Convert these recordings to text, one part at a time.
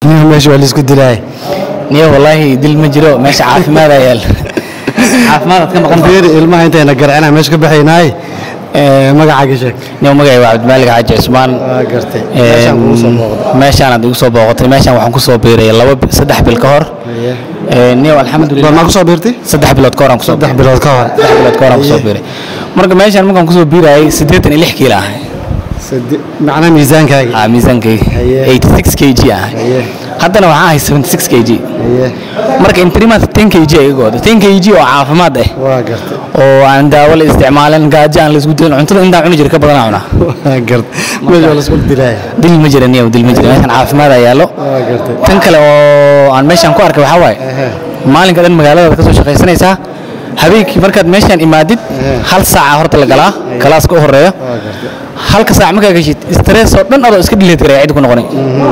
nin meesha waa laisku dilaay niyo wallaahi dil ma jiro meesha caafimaad ayaa yaal caafimaadaad ka maqan fiiri ilmaha intayna garcina meesha ka baxaynaay magacaaga sheeg niyo magacay waa cabdimaalig xaaji cismaan waa gartay Ee, meeshaan kugu soo booqday meeshaan aad igu soo booqotay meeshaan waxaan ku soo biiray laba bi- saddex bil ka hor Ee, niyo alxamdulilah maa ku soo biirtay saddex bilood ka hor aan kusoo saddex bilood ka hor saddex bilood ka hor aan kusoo biiray marka meeshaan markaan kusoo biirayay siddeetan iyo lix kiilo ah Sade- macnaha miisaankaaga ah miisaankayga Haye. 86 kg ah Haye. haddana waxaan ahay 76 kg Haye, marka imprimant 10 kg ay iga wada 10 kg oo caafimaad ah waa gartay oo aan daawo la isticmaalin gaajo aan la isku dilin cuntada intaan cuni jiray ka badan aan cunaa waa gartay meesha waa laisku dilaay dil ma jira niyow dil ma jira meeshaan caafimaad ayaa yaallo waa gartay tan kale oo aan meeshaan ku arkay waxaa waaye Ehe. maalinka dhan magaalada ka soo shaqaysanaysaa habeenkii markaad meeshaan imaadid Ehe. hal saaca horta la galaa kalaaska u horeeyo waa gartay halka saac markaa gashid stress oo dhan adoo iska dhileed garaya cid ku noqonay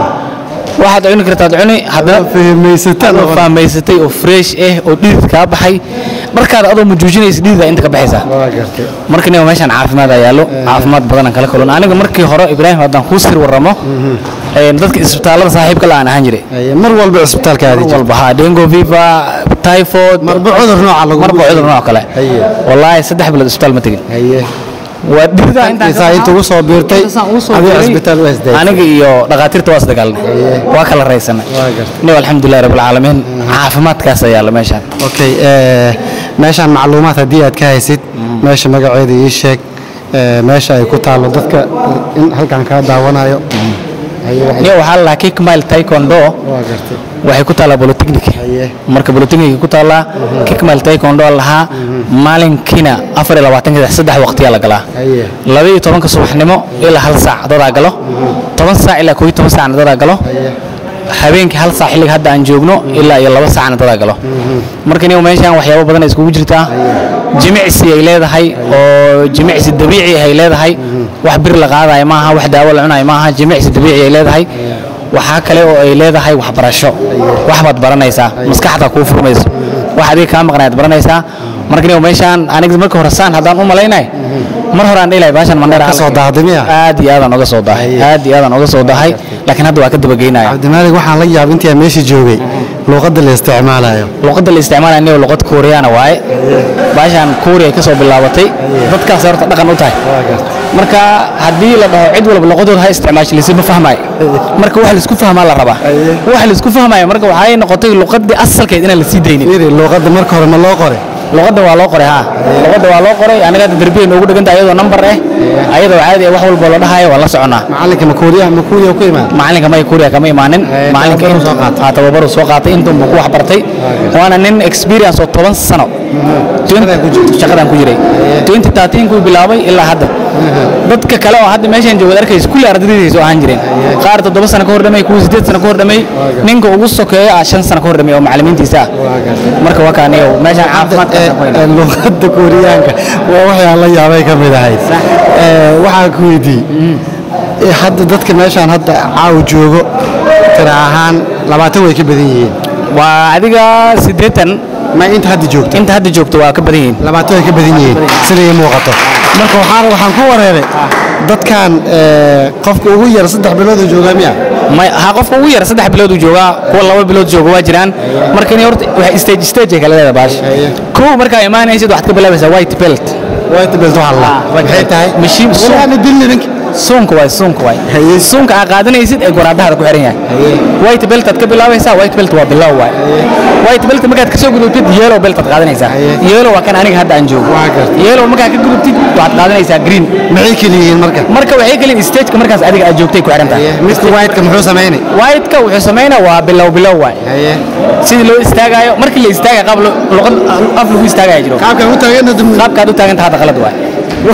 waxaad cuni kartaad cuni haddana fahmaysataan adoo fahmaysatay oo fresh ah oo dhidid kaa baxay markaad adoo mujuujinaysa dhidida inta ka baxaysaa waa gartay marka niga meeshaan caafimaad ayaa yaallo caafimaad badan aan kala kulon aniga markii hore ibraahim haddaan kuu sir warramo een, dadka isbitaallada saaxiibka la aan ahaan jiray Haye, mar walba cisbitaalka aadi mar jirtay walba haa dengo fever typhoid marba cudur nooca lagu marba cudur nooc kale Haye. wallaahi saddex bilood isbitaal ma tegin haye waa dhirida intaa inta ugu soo biirtay adiga cisbitaal waa isdaayay aniga iyo dhakhaatiirta waa isdagaalnay waa kala raysanay waa gartay niyo alxamdulilah rabbilcaalamiin caafimaadkaas ayaa yaalla meeshaan okay eh, meeshaan macluumaad haddii aad ka haysid meesha magaceeda ii sheeg eh, meesha ay ku taallo dadka in halkan kaa daawanayo haye waxay- niyo waxaa la lahaa kickmile taekwondo waa gartay waxay ku taallaa bolotechnic haye marka bolotechnic ku taallaa kickmile taekwondo lahaa maalinkiina afar iyo labaatanka saddex waqtiyaa la galaa haye laba iyo tobanka subaxnimo ilaa hal saac dadaa galo toban saac ilaa koo iyo toban saacna dadaa galo haye habeenkii hal saac xilliga hadda aan joogno ilaa iyo laba saacna dadaa galo marka niyo meeshaan waxyaabo badan ay iskugu jirtaa jimicsi ay leedahay oo jimicsi dabiici ay leedahay wax bir la qaadayo maaha wax daawo la cunayo maaha jimicsi dabiici ay leedahay waxaa kale oo ay leedahay waxbarasho wax baad baranaysaa maskaxda kuu furmayso wax adiga kaa maqnayaad baranaysaa marka niyo meeshaan aniga marka hore saan haddaan u malaynay mar hore aan dhihi lahay baashan mandheera Ka soo daahday miya? aad iyo aadaan oga soo dahay aad iyo aadaan oga soo dahay laakiin hadda waa ka dabageynaya cabdimaalig waxaan la yaab intii aan meesha joogay luuqadda la isticmaalayo luqadda la isticmaalaya niyo luqad kuuriyana waaye baashaan kuuriya ay ka soo bilaabatay dadkaas horta dhaqan u tahay waa gartay marka haddii la dhaho cid walba luqadooda ha isticmaasho lasi ma fahmaayo marka wax laisku fahmaa la rabaa wax laisku fahmaayo marka waxay noqotay luqadii asalkeed inaan la sii daynin fiiri luuqadda marka hore ma loo qoray luqadda waa loo qoray haa luqadda waa loo qoray aniga hadda derbiga noogu dheganta ayadoo nambar ah ayadoo caadi ah wax walba la dhahayo waa la soconaa macalinka ma kuuriya ma kuuriya ku imaan macalinka may kuuriya kama imaanin Eh, macalinka tababaruu intuu- soo qaatay. haa, tababaruu soo qaatay intuu buu ku wax bartay waana nin experience oo toban sano Shaqadan ku jirtay. shaqadan ku jiray 2013 kuu bilaabay ilaa hadda dadka kale oo hadda meeshaan joogad arkaysa kulli ardaydiisa oo ahaan jireen qaar toddoba sano ka hor dhamay kuwa sideed sano ka hor dhamay ninka ugu sokeeya ah shan sano ka hor dhamay oo macallimiintiisa ah waa gartay marka waa kaaniyo meeshaan caafimaadka Eh, eh, luuqadda kuuriyaanka waa waxaan la yaabay ka mid ahayd Eh, waxaan ku weydiiyey eh, hadda dadka meeshaan hadda caaw joogo tira ahaan labaatan way ka badan yihiin waa adiga siddeetan ma inta hadda joogta inta hadda joogto waa ka badan yihiin labaatan way ka badan yihiin sida ii muuqato marka waxaan waxaan ku wareeray dadkan eh, qofka ugu yar saddex bilood oo joogaa miya may ha qofka ugu yar saddex bilood uu joogaa kuwa laba bilood jooga waa jiraan marka inay horta wax stage stage ay kala leedahay baash Haye. kow markaa imaanaysid waxaad ka bilaabaysaa white belt white belt waxaa la maxay tahay Mashiin suun. walaana dilni ninka suunka waay suunka waay Haye. suunka aad qaadanaysid ee goraadahada ku xiran yahay white belt aad ka bilaabaysaa white belt waa bilow waay white belt markaad ka soo gudubtid yellow belt aad qaadanaysaa Haye. yellow waa kan aniga hadda aan joogo Waa gartay. yellow markaad ka gudubtid waxaad qaadanaysaa green maxay kala yihiin marka marka waxay kaliin stageka markaas adiga aad joogtay ku xiran tahay midka white-ka muxuu samaynay white-ka wuxuu samaynaa waa bilow bilow waay haye sidii loo istaagayo markii la istaagayo qaab lo- luqad af lagu istaagaya jiro qaabkan u taagan qaabkaad u taagan tahay hadda qalad waay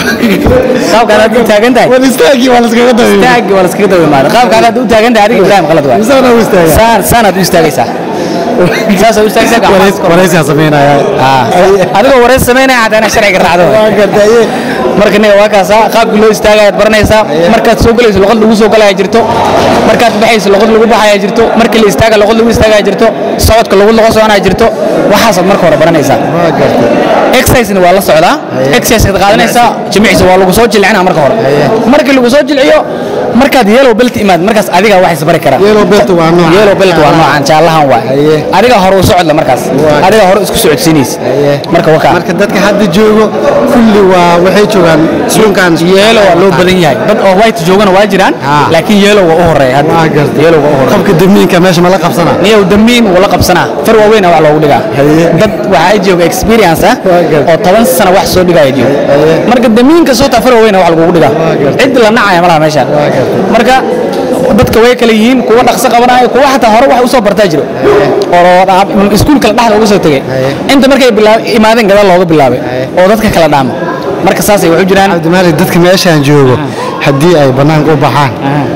qaabkaad hadda u taagan tahay wal istaagi waa laskaga dabayay istaagi waa laskaga daba imaada qaabkaad hadda u taagan tahay adiga ibraahim qalad waay misaana u istaaga saan saanaad u istaagaysaa saasay u istaagsan waraysigaa samaynaya adigoo wareys samaynaya haddana sharciga raacdo waa gartaye marka niga waa kaasa qaabka loo istaagayaad baranaysaa markaad soo galayso luqad lagu soo galaya jirto markaad baxayso luqad lagu baxaya jirto markii la istaaga luqad lagu istaagaya jirto socodka lagu laga soconaya jirto waxaasaad marka hore baranaysaa waa gartay exercisena waa la socdaa exercisekaad qaadanaysaa jimicsi waa lagu soo jilcinaa marka hore markii lagu soo jilciyo markaad yellow belt imaad markaas adiga wax isbari karaa yellow belt waa nooca yellow belt waa noocan jaallahan waay Haye. adiga hore u socodla markaas Waa. adiga hore isku socodsiinaysa Haye. marka wakaa marka dadka hadda joogo kulli waa waxay joogaan suunkan yeelo waa loo badan yahay dad oo white joogana waa jiraan Ah. laakiin yeelo waa u horeeya hadda waa gartay yeelo waa u horeeya qofka damiinka meesha ma la qabsana niyow damiin wuu la qabsanaa far waaweyn wax loogu dhigaa Haye. dad waxaa jooga experience ah Waa gartay. oo toban sano wax soo dhigaya jooga Haye. marka damiinka soo taa far waaweyn wax lagugu dhigaa Waa gartay. cid la nacaya malaha meeshaan Waa gartay. marka dadka way kala yihiin kuwa dhaqso qabanaayo kuwa xataa hore wax usoo bartaa jiro oo dha- iskuulka la dhexda uga soo tegay Haye. inta markay bilaa- imaadeen gadaal looga bilaabay Haye. oo dadka kala dhaama marka saasay waxu jiraan cabdimaalik dadka meeshaan joogo haddii ay bannaanka u baxaan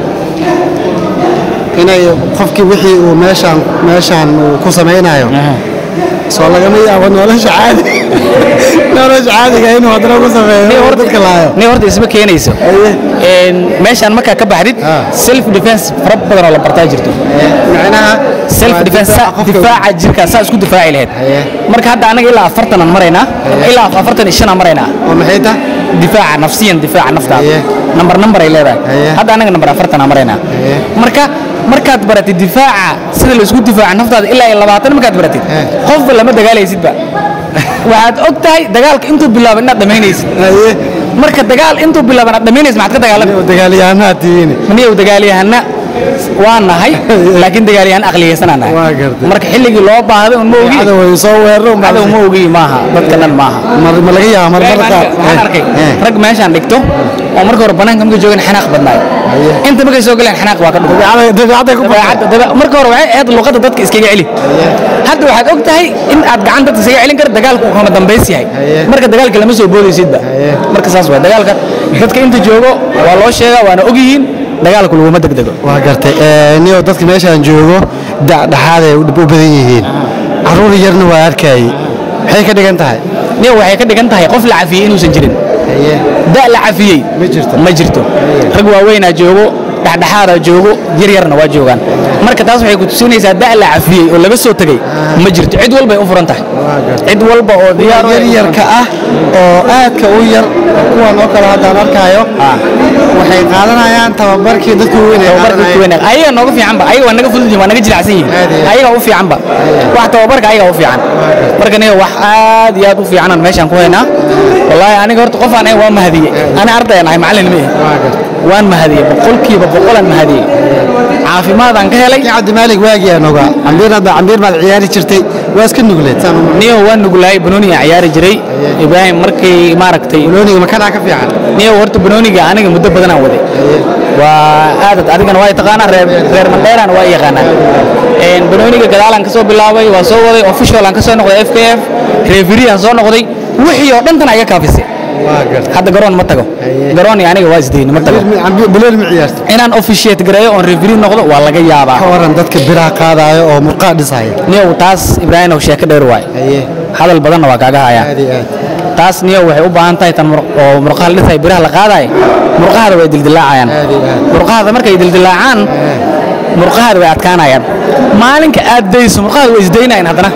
inay qofkii wixii uu meeshaan meeshaan uu ku samaynayo soo lagama yaabo nolosha caadi nolosha caadiga inuu haddana ku sameeyo oo dadka laayo ni horta isma keenayso Een, meeshaan markaa ka baxdid Ah. self defense fara badan oo la bartaa jirto macnaha self waa defense difaaca qofka- difaaca jirka saa isku difaaci lahayd Haye. marka hadda anaga ilaa afartan aan maraynaa ilaa afartan iyo shan aan maraynaa oo maxay tahay difaaca nafsiyan difaaca naftaada Haye. nambar nambar ay leedahay Haye. hadda anaga nambar afartan aan maraynaa Haye. marka markaad baratid difaaca sida laisku difaaca naftaada ilaa iyo labaatan markaad baratid Haye. qofba lama dagaalaysidba waxaad og tahay dagaalka intuu bilaabo inaad dhamaynaysid haye marka dagaal intuu bilaabo inaad dhamaynaysid maxaad ka dagaalami dagaalyahanaa tihiin maniyow dagaalyahana waa nahay laakiin dagaalyahan aqliyaysanaa nahay Waa gartay. marka xilligii loo baahday un ma ogi cadow way soo weeraro cadow ma ogi maaha dadka dhan maaha ma ma laga yaaba marmar qaar waxaan arkay Eh. rag meeshaan dhigto oo marka hore banaanka markay joogan xanaaq badnaay Haye. inta markay soo galeen xanaaq waa ka dhigay dabeecada dabeecada ku dabeecadda dabe- marka hore waxay ahayd luqadda dadka iskaga celi hadda waxaad og tahay in aad gacan dadka iskaga celin kar dagaalku uu kama dambays yahay Haye. marka dagaalka lama soo boodaysidba Haye. marka saas waa dagaalka dadka inta joogo waa loo sheegaa waana og yihiin dagaalku laguma degdego waa gartay ee, niyo dadka meeshaan joogo dhexdhexaad ay u badan yihiin caruur yarna waa arkayay maxay ka dhigan tahay nin waxay ka dhigan tahay qof la cafiyey inuusan jirin da la cafiyey Ma jirto. ma jirto rag waaweynaa joogo dhexdhexaadaa joogo yaryarna waa joogaan marka taas waxay ku tusinaysaa da la cafiyey oo laga soo tegey ma jirto cid walbay u furan tahay Waa gartay. cid walba oo diyaar u ah- yaryarka ah oo aadka u yar kuwan oo kale haddaan arkaayo Ah. waxay qaadanayaan tababarkii dadku weyn ay tababarka qaadanayaan. weynaag ayaga nooga fiicanba ayaga waa naga fudud yihiin waa naga jilicsan yihiin Aad iyo aad. ayaga u fiicanba wax tababarka ayaga u fiican marka niga wax aad iyo aad u fiicanan meeshaan ku haynaa wallaahi aniga horta qof aan ahayn waa mahadiyey ani ardayaan ahay macallin ma ihi Waa gartay. waan mahadiyey boqolkiiba boqolaan mahadiyey caafimaadaan ka helay Kii cabdimaalig waagii aan ogaa cambiir hadda cambiir baad ciyaari jirtay waa iska nugleed saan u niyo waan nuglahay banooniga ciyaari jiray ibraahim markay maaragtay looniga ma kanaa ka fiican niyo horta banooniga aniga muddo badanaan waday waa aadad adigana waa taqaanaa reer reer mandheerana waa yaqaanaa een banooniga gadaalaan ka soo bilaabay waa soo waday official aan ka soo noqday FKF referee aan soo noqday wixii oo dhan tan ayaa kaafisay waa gartay hadda garoon ma tago Haye. garoon iyo aniga waa isdayni ma tago bilooni ma ciyaarta inaan officiate gareeyo oon referee noqdo waa laga yaabaa ka waran dadka biraha qaadaayo oo murqaa dhisaya niyow taas ibraahim oo sheeko dheer waay haye hadal badanna waa kaaga hayaa aad iyo aad taas niyo waxay u baahan tahay tan mur- oo murqaha la dhisay biraha la qaadaay murqahada way dildilaacayaan Aad iyo aad. murqahada markay dildilaacaan murqahada way adkaanayaan maalinka aad dayso murqahada way isdaynayaan haddana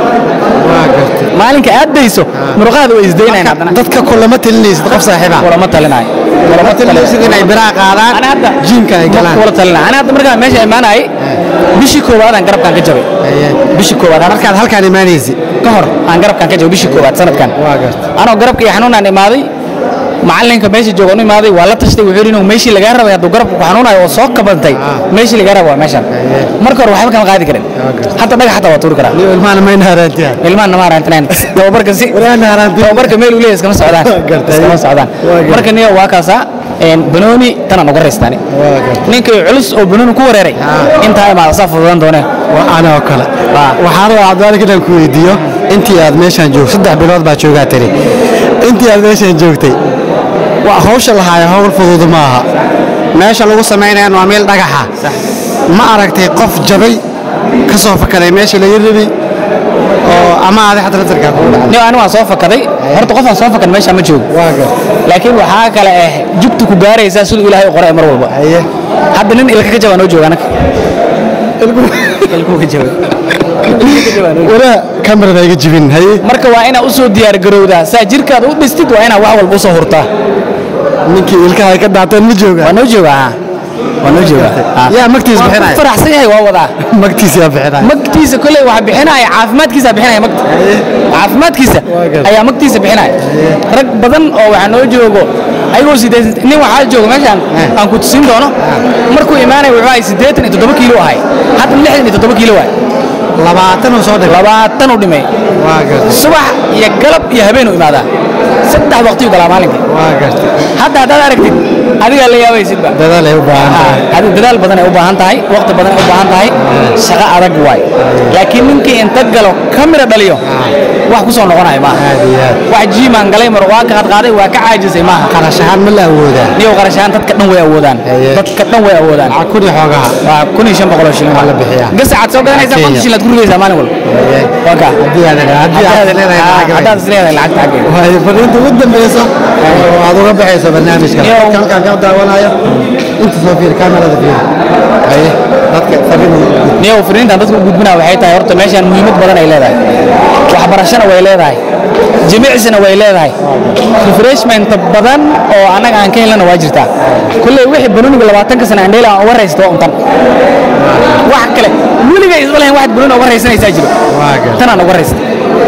waa gartay maalinka aad dayso murqahada way isdaynayaan haddana dadka kulama talinaysid qof saaxiiba kulama talinayo kulama talinaysid inay biraha qaadaan ana hadda jiimka ay galaan kula talinayo ana hadda markaan meesha imaanayay bishii koowaad aan garabkaan ka jabay Haye. bishii koowaad aan markaad halkaan imaanaysid ka hor aan garabkaan ka jabay bishii koowaad sanadkan waa gartay anoo garabka iyo xanuunaan imaaday macalinka meesha jooga u imaaday waa la tashtay wuxuu yidhi inuu meeshii lagaa rabay hadduu garabka ku xanuunayo oo soo kabantay meeshii lagaa raba waa meeshaan Haye. marka hore waxba kama qaadi karin gartay. hadda dhagax xataa waa tuuri karaa niyo ilmaana mayna haraantiya ilmahan nama harantinaan tababarka si waraana haraantiya tababarka meel uu leeyahay iskama socdaan Gartay. iskama socdaan Waa gartay. marka niyo waa kaasaa een banooni tanaan uga raystaani waa gartay ninkii culus oo banooni ku wareeray Ah. intaa imaada saa fududan doonee waa ana oo kale Ah. waxaan rabaa cabdimaalig inaan ku weydiiyo intii aad meeshaan joogto saddex bilood baa joogaa tiri intii aad meeshaan joogtay waa hawsha lahaaya hawl fudud maaha meesha lagu samaynayaan waa meel dhagaxa ma aragtay qof jabay ka soo fakaday meesha laga rabay oo ama adi xata laftarkaa kugu dhacday nin anigu waan soo fakaday horta qofaan soo fakan meesha ma joogo waa gar laakiin waxaa kale ah jugtu ku gaaraysaa siduu ilaahay u qoray mar walba haye hadda nin ilka ka jabaa noo jooga anaga ilkuu ka jaba Ilkuu ka jabaa noo jooga. wala kamarada iga jibin haye marka waa inaad u soo diyaar garowdaa saa jirkaada u dhistid waa inaad wax walba u soo hurtaa ninkii ilkaha ay ka daateen ma jooga waa noo jooga ha waa noo jooga ha. yaa magtiis Waa ku bixinaya faraxsan yahay waa wadaa magtiis yaa bixinaya magtiisa koley waxa bixinaya caafimaadkiisa bixinaya magta caafimaadkiisa Waa gar- ayaa magtiisa bixinaya rag badan oo waxaa noo joogo ayagoo sideetan nin waxaa jooga meeshaan aan ku tusin doono markuu imaanaya wuxuu ahay siddeetan iyo toddoba kiilo ahay hadda lixdan iyo toddoba kiilo waay labaatan uu soo dhigay labaatan u dhimay waa gartay subax iyo galab iyo habeen u imaadaa saddex waqtiyu galaa maalinkii waa gartay hadda haddaad aragtid adigaa la yaabaysidba dadaal ay u baahan tahay hadi dadaal badan ay u baahan tahay waqti badan ay u baahan tahay shaqo adag waay laakiin ninkii inta galo kamira dhaliyo wax ku soo noqonaya maaha aad iyo aad wax jiimaan galay mar waa ka qadqaaday waa ka caajisay maaha qarash ahaan ma la awoodaa niyow qarashaan dadka dhan way awoodaan Haye. dadka dhan way awoodaan lacag kun iyo xoogaha waa kun iyo shan boqol oo shilin Waa la bixiyaa. gasacaad soo gadanaysaa Kenya. konton shilin aad ku ridaysaa maalin walba Haye. waa kaa haddii aad haddii aad leedahay lacag haddaad is leedahay lacagta xaggeeda waayo fariinta ugu dambeysa oo aad uga baxayso barnaamijka Iyo- halkaan ka daawanayo inta soo fiir kamerada fiir haye dadka fariin niyow fariintan dadka u gudbinaa waxay tahay horta meeshaan muhiimad badan ay leedahay waxbarashana way leedahay jimicsina way leedahay refreshment badan oo annaga aan ka helana waa jirtaa kulley wixii banoniga labaatanka sana andheela aan uga raysta waa untan wax kale weliga isma lahayn waxaad banoni uga raysanaysaa jiro waa gar tanaan uga raysta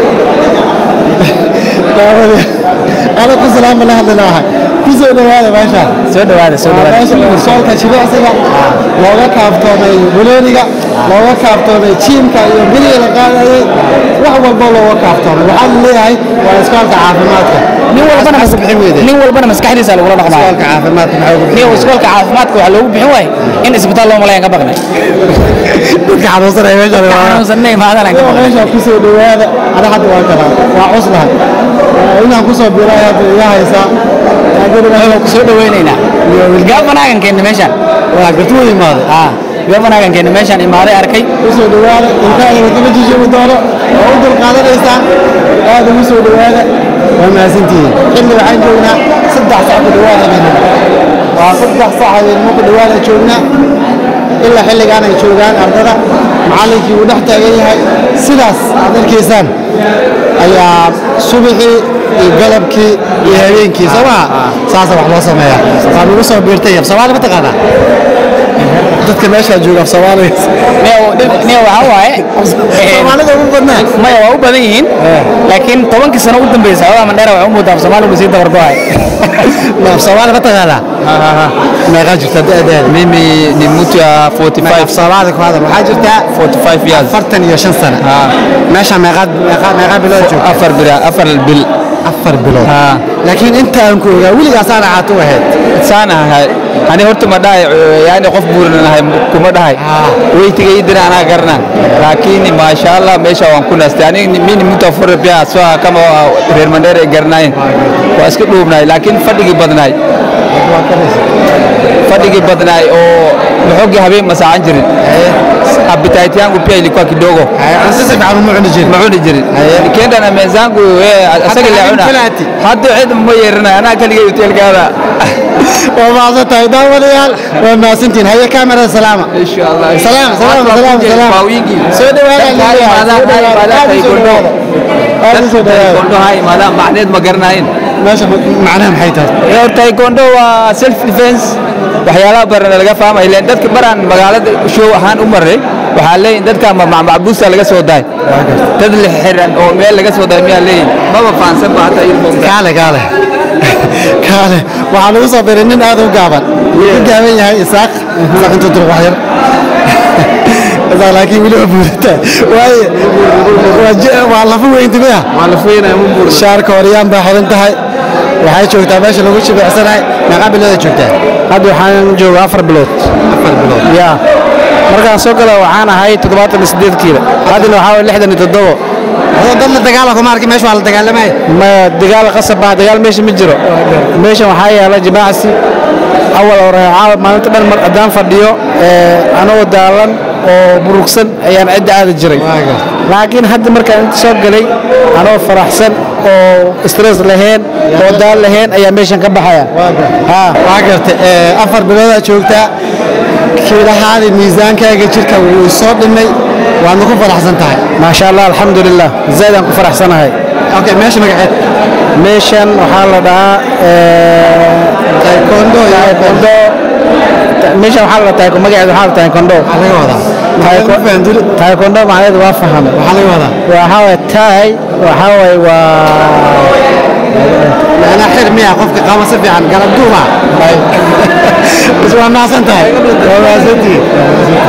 daawada ana ku salaama la hadli lahaa ku soo dhawaada meeshaan soo dhawaada soo waa dhawaada meesha soolka jimicsiga looga kaaftoomay bulooniga looga kaaftoomay jiimka iyo biliga la qaadayay wax walba looga kaaftoomay waxaa la leeyahay waa iskoolka caafimaadka nin walbana Maxaa ku bixin weyday nin walbana maskaxdiisa lagula dhaqmaayo iskoolka caafimaadka maxaa ugu niyow iskoolka caafimaadka waxaa loogu bixin waaye in isbitaal loo malayan ka baqnay dadka xanuunsanaya meeshaan waa xanuunsanna imaadaan aan ka Iyo baqnay meesha ku soo dhawaada ada hadda waa kala waa cuslahay inaan ku soo biray hadda iga haysaa Waa ku soo dhawaynaynaa gabanaagan keenna meeshaan waa gartu u imaaday haa gabanaagan keenna meeshaan imaaday arkay ku soo dhawaada ilkaha wadama jijimi doono waa u dulqaadanaysaa aad ugu soo dhawaada waa mahadsantihiin xilli waxaan joognaa saddex sac ku dhawaad habeenimo waa saddex sac habeenimo ku dhawaada joognaa ilaa xilligaan ay joogaan ardada macallinkii uu dhex taagan yahay sidaas aad arkaysaan ayaa subaxii iyo galabkii iyo habeenkii soo maha saasa wax loo sameeyaa waa nagu soo biirtay af soomaali ma taqaanaa dadka meeshaa jooga af soomaaliga niyo waxaa waaye soomaalida ugu badnaa maya waa u badan yihiin laakiin tobankii sano u dambeysay xogaa mandheera waxay u moodaa af soomaaligu sii dabargo'ay af soomaali ma taqaanaa meeqaa jirta da'deeda Mimi ni mtu ya af 45 soomaali ku hadal waxaa jirtaa 45 years. afartan iyo shan sano meesha meeqaad meeqaa meeqaa bilood joogta Afar bila afar bil. afar bilood Ha. laakiin inta aan ku ogaa weligaasaan ahaat u ahayd Sana ahay. Ani horta ma dhahay yani qof buuran ahay kuma dhahay. Ah. Weytiga idina anaa garna. Lakini mashallah meesha waan ku nastay. Ani mimi ni mtu afar pia soo kama reer Mandera ay garnayn. Waa iska dhuubnay laakiin fadhigi badnaay. Fadhigi badnaay oo maxoogi habeen ma saacan jirin. Appetite yangu pia ilikuwa kidogo. cunto si fiican uma cuni jirin ma cuni jirin nikienda na mezangu asaga la cuna filati. hadda cid ma yeerana anaa kaligay hotelkaada waa mahadsan tahay daawadayaal waa mahadsantihiin haye kamerada salaama insha allah salaam salaam salaam salaam Faawingi. soo dhawaada Dadka ha imaadaan, ha imaadaan, aad u soo taekwondo. dhawaada aad u soo dhawaada taekwondo ha imaadaan macneed ma garanayn meesha macnaha maxay tahay Ee, taekwondo waa self defense waxyaalaha baran laga fahmay leen dadka baraan magaalada show ahaan u maray waxaa leeyihin dadka ma- ma- macbuusta laga soo daay dad la xiran oo meel laga soo daay miyaa leeyihin maba fahansan ba hata ilmo kaale kaale kaale waxaa lagu soo biray nin aad u gaaban wuu u gaaban yahay isaaq isaaq intuu dul wax yar isaaq laakiin weli waa buurata waaye waa je- waa lafa weynti miya waa la fuynaya ma buur shaarka horyaan baa xiran tahay waxay joogtaa meesha lagu jibicsanahay meeqaa bilooda joogtaa hadda waxaan joogaa afar bilood afar bilood ya markaan soo gala waxaan ahay toddobaatan iyo sideed kiilo haddana waxaa waye lixdan iyo toddobo adoo dad la dagaala kuma arki meesha waa la dagaalamay ma dagaal qasab baa dagaal meesha ma jiro meeshan waxaa yaala jimacsi awal hore caawa maalinta dhan mar haddaan fadhiyo ee, anagoo daalan oo burugsan ayaan cidda aadi jiray laakiin hadda markaan inta soo galay anoo faraxsan oo stress lahayn oo daal lahayn ayaa meeshan ka baxaya haa waa gartay ee, afar biloodaa joogtaa kiilahaadii miisaankaaga jirka wuu soo dhimay waadna ku faraxsan tahay maasha allah alxamdulilah zaid aan ku faraxsanahay okay meesha magaceed meeshan waxaa la dhahaa taekwondo iyo taekwondo meeshan waxaa la dhahaa taekwondo magaceeda waxaa la taekwondo maxaa laga wadaa maxaa ku fahan duli taekwondo macnaheedu waa fahmay maxaa laga wadaa waxaa waye taay waxaa waye waa macnaa xir miya qofka qaba si fiican galab duuma bas waa mahadsan tahay waa mahadsantihiin